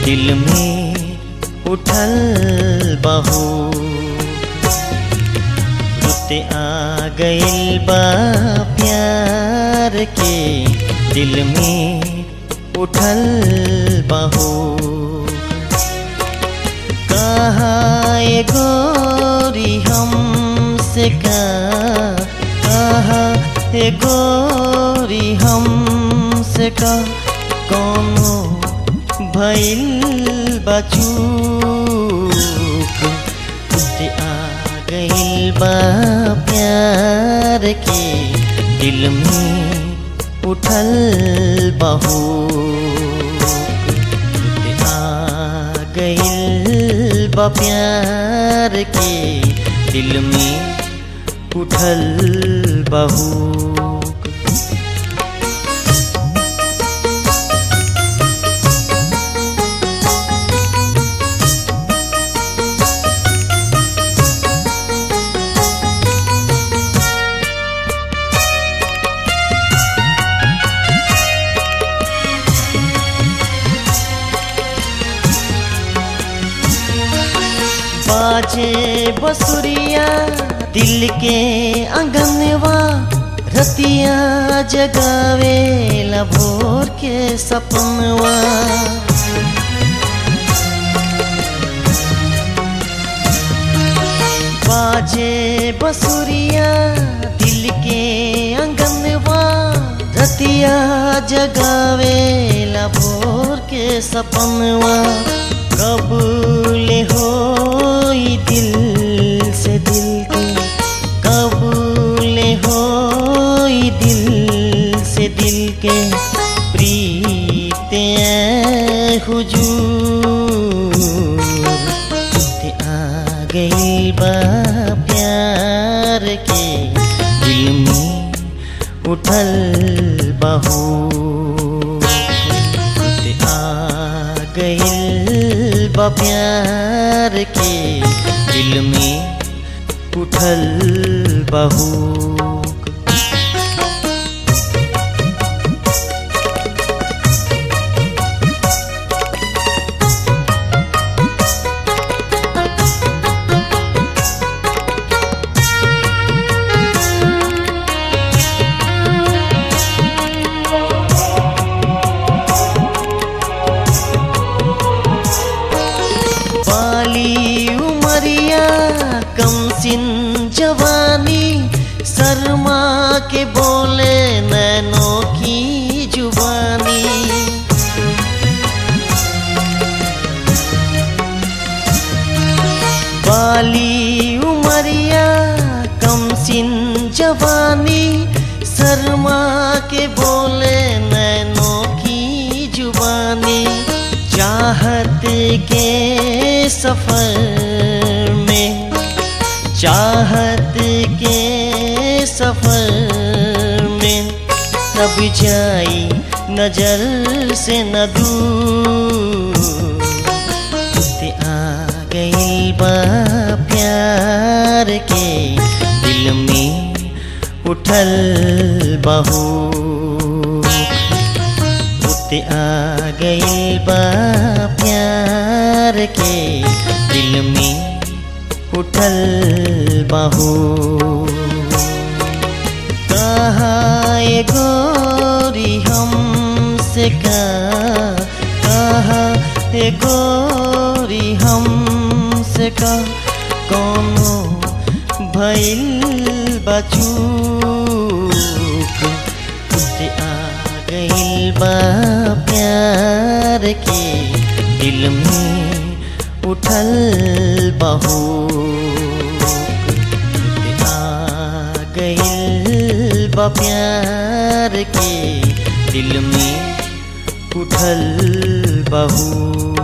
दिल में उठल बहू रुते आ गइल बा प्यार के दिल में उठल बहू कहाँ ये गोरी हमसे का कहाँ ये गोरी हमसे का कोनो भइल बचूक तुझे आ गइल बा प्यार के दिल में उठल बहू तुझे आ गइल बा प्यार के दिल में उठल बहू बाजे बसुरिया दिल के अंगनवा रतिया जगावे भोर के सपनवा बाजे बसुरिया दिल के अंगनवा रतिया जगावे भोर के सपनवा कब ले हो दिल से दिल के कब ले हो दिल से दिल के प्रीत हुजूर ते आ गई बा प्यार के दिल में उठल बहू ते आ गइल बा प्यार के दिल में उठल बहू बाली उमरिया कम सिन जवानी शर्मा के बोले नैनों की जुबानी बाली उमरिया कम सिन जवानी शर्मा के बोले नैनों की जुबानी चाहत के सफर में चाहत के सफर में तब जाई नजर से न दूर ते आ गई बा प्यार के दिल में उठल बहू ते आ गई बा प्यार के दिल में उठल बहू कहाँ ये गोरी हमसे का कहाँ ये गोरी हमसे का कोनो भइल बचूक तुझे आ गइल बा प्यार के दिल में उठल बहू तुझे आ गइल बा प्यार के दिल में उठल बहू